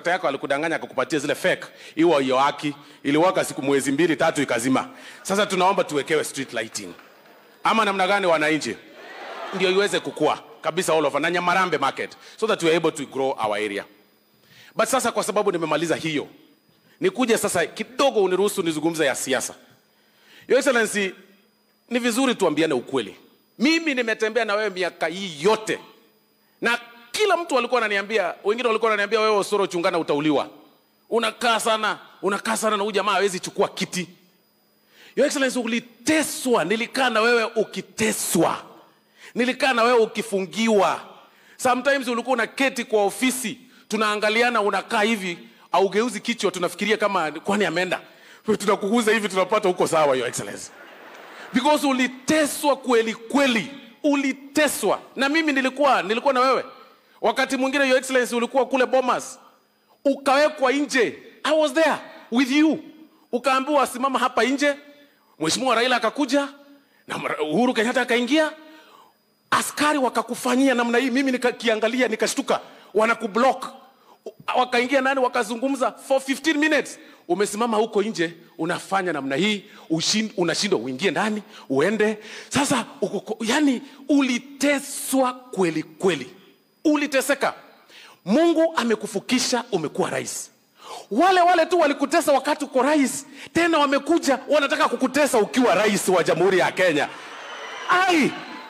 contractor yako alikudanganya akakupatia zile fake iwa hiyo haki iliwaka siku mwezi mbili tatu ikazima sasa tunaomba tuwekewe street lighting ama namna gani wananchi ndio iweze kukua kabisa all over na nyamarambe market so that we are able to grow our area but sasa kwa sababu nimemaliza hiyo nikuje sasa kidogo uniruhusu nizungumze ya siasa your excellency ni vizuri tuambiane ukweli mimi nimetembea na wewe miaka hii yote na kila mtu alikuwa ananiambia wengine walikuwa wananiambia wewe osoro chungana utauliwa unakaa sana unakaa sana na huyu jamaa hawezi chukua kiti your excellency uliteswa nilikaa na wewe ukiteswa nilikaa na wewe ukifungiwa sometimes ulikuwa unaketi kwa ofisi tunaangaliana unakaa hivi augeuzi kichwa tunafikiria kama kwani ameenda tunakuguza hivi tunapata huko sawa your excellency because uliteswa kweli kweli uliteswa na mimi nilikuwa nilikuwa na wewe wakati mwingine your excellency ulikuwa kule bomas ukawekwa nje i was there with you ukaambiwa simama hapa nje mheshimiwa raila akakuja na uhuru kenyatta akaingia askari wakakufanyia namna hii mimi nikakiangalia nikashtuka wanakublock wakaingia nani wakazungumza for 15 minutes umesimama huko nje unafanya namna hii ushin- unashindwa uingie ndani uende sasa uko, yani uliteswa kweli kweli uliteseka mungu amekufukisha umekuwa rais wale wale tu walikutesa wakati uko rais tena wamekuja wanataka kukutesa ukiwa rais wa jamhuri ya kenya ai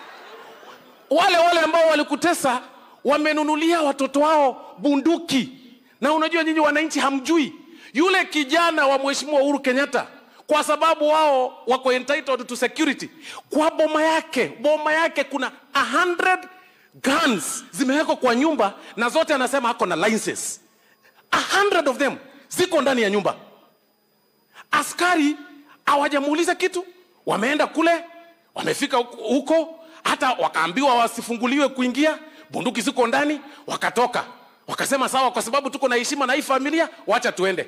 wale wale ambao walikutesa wamenunulia watoto wao bunduki na unajua nyinyi wananchi hamjui yule kijana wa mheshimiwa uhuru kenyatta kwa sababu wao wako entitled to security kwa boma yake boma yake kuna 100 guns zimewekwa kwa nyumba na zote anasema ako na licenses 100 of them ziko ndani ya nyumba askari hawajamuuliza kitu wameenda kule wamefika huko- huko hata wakaambiwa wasifunguliwe kuingia bunduki ziko ndani wakatoka wakasema sawa kwa sababu tuko na heshima na hii familia wacha tuende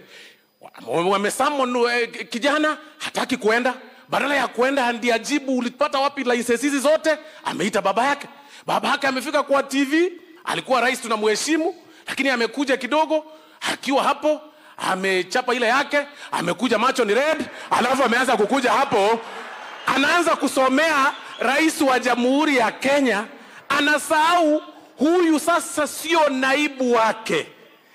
Wa- wamesamon eh, kijana hataki kuenda badala ya kuenda ndi ajibu ulipata wapi license hizi zote ameita baba yake baba yake amefika kwa tv alikuwa rais tunamheshimu lakini amekuja kidogo akiwa hapo amechapa ile yake amekuja macho ni red alafu ameanza kukuja hapo anaanza kusomea rais wa jamhuri ya kenya anasahau huyu sasa sio naibu wake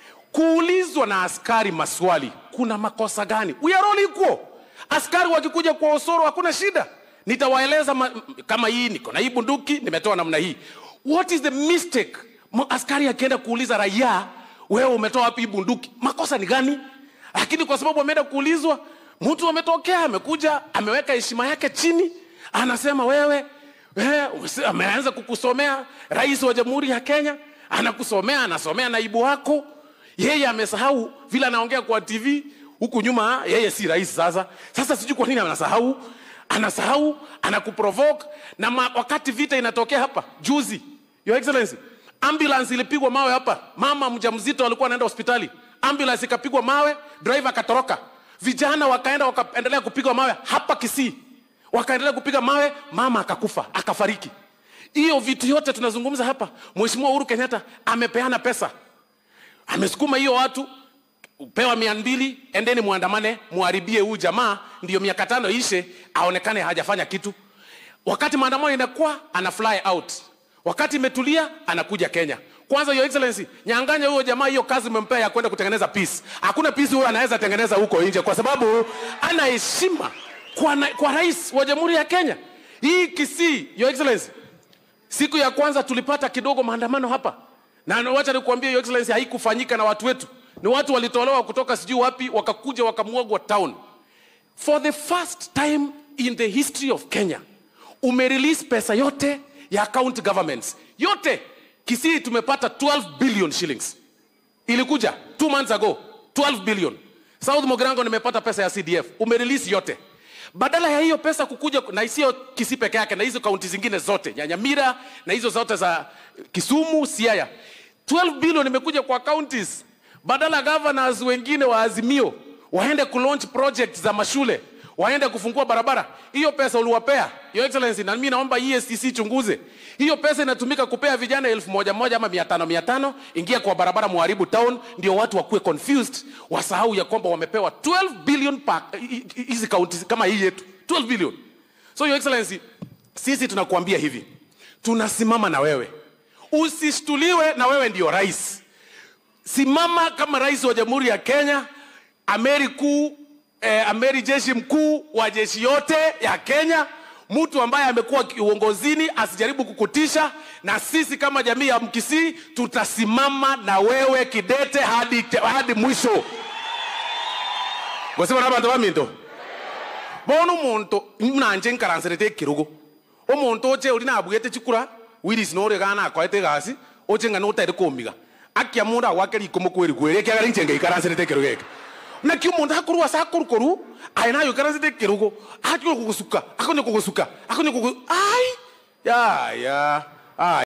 kuulizwa na askari maswali kuna makosa gani we are all equal askari wakikuja kwa osoro hakuna shida nitawaeleza ma, kama hii niko na hii bunduki nimetoa namna hii what is the mistake Mo- askari akienda kuuliza raia wewe umetoa wapi hii bunduki makosa ni gani lakini kwa sababu ameenda kuulizwa mtu ametokea amekuja ameweka heshima yake chini anasema wewe wewe usi- ameanza kukusomea rais wa jamhuri ya kenya anakusomea anasomea naibu wako yeye amesahau vile anaongea kwa tv huku nyuma yeye si rais sasa sasa sijui kwa nini anasahau anasahau anakuprovoke na ma, wakati vita inatokea hapa juzi your excellency ambulance ilipigwa mawe hapa mama mjamzito alikuwa anaenda hospitali ambulance ikapigwa mawe driver akatoroka vijana wakaenda wakaendelea kupigwa mawe hapa kisii wakaendelea kupiga mawe mama akakufa akafariki hiyo vitu yote tunazungumza hapa mheshimiwa uhuru kenyatta amepeana pesa amesukuma hiyo watu pewa mia mbili endeni muandamane muharibie huyu jamaa ndiyo miaka tano ishe aonekane hajafanya kitu wakati maandamano inakuwa ana fly out wakati imetulia anakuja kenya kwanza your excellency nyanganya huyo jamaa hiyo kazi umempea ya kwenda kutengeneza peace hakuna peace huyo anaweza tengeneza huko nje kwa sababu ana heshima kwa, na- kwa rais wa jamhuri ya kenya hii kisii your excellency siku ya kwanza tulipata kidogo maandamano hapa na wacha nikuambia your excellency haikufanyika na watu wetu ni watu walitolewa kutoka sijui wapi wakakuja wakamwagwa town for the first time in the history of kenya umerelease pesa yote ya county governments yote kisii tumepata 12 billion shillings ilikuja two months ago 12 billion south mogirango nimepata pesa ya cdf umerelease yote badala ya hiyo pesa kukuja na isiyo kisi peke yake na hizo kaunti zingine zote nyanyamira na hizo zote za kisumu siaya 12 billion imekuja kwa counties badala governors wengine wa azimio waende kulaunch project za mashule waende kufungua barabara hiyo pesa uliwapea your excellency na mimi naomba ESTC chunguze hiyo pesa inatumika kupea vijana elfu moja moja ama mia tano mia tano ingia kwa barabara muharibu town ndio watu wakuwe confused wasahau ya kwamba wamepewa 12 billion pa hizi kaunti kama hii yetu 12 billion so your excellency sisi tunakuambia hivi tunasimama na wewe usishtuliwe na wewe ndio rais simama kama rais wa jamhuri ya kenya ameri kuu eh, ameri jeshi mkuu wa jeshi yote ya kenya mtu ambaye amekuwa uongozini asijaribu kukutisha na sisi kama jamii ya mkisii tutasimama na wewe kidete hadi, hadi mwisho gosema na bantu baminto bona omonto nanje nkaransirete ekirugo omonto oche ori nabwete chikura wiris nore gana akoete egasi oche ng'a notaire komiga akia mundu agwake riko mokweri kweri ekiagera inche ngaikaransirete ekirugo eke naki omonto akorwa ase akorukoru aye nayo ikaransirete ekirugo akonya kogosuka akonya kogosuka akonya kogo ai yaya ai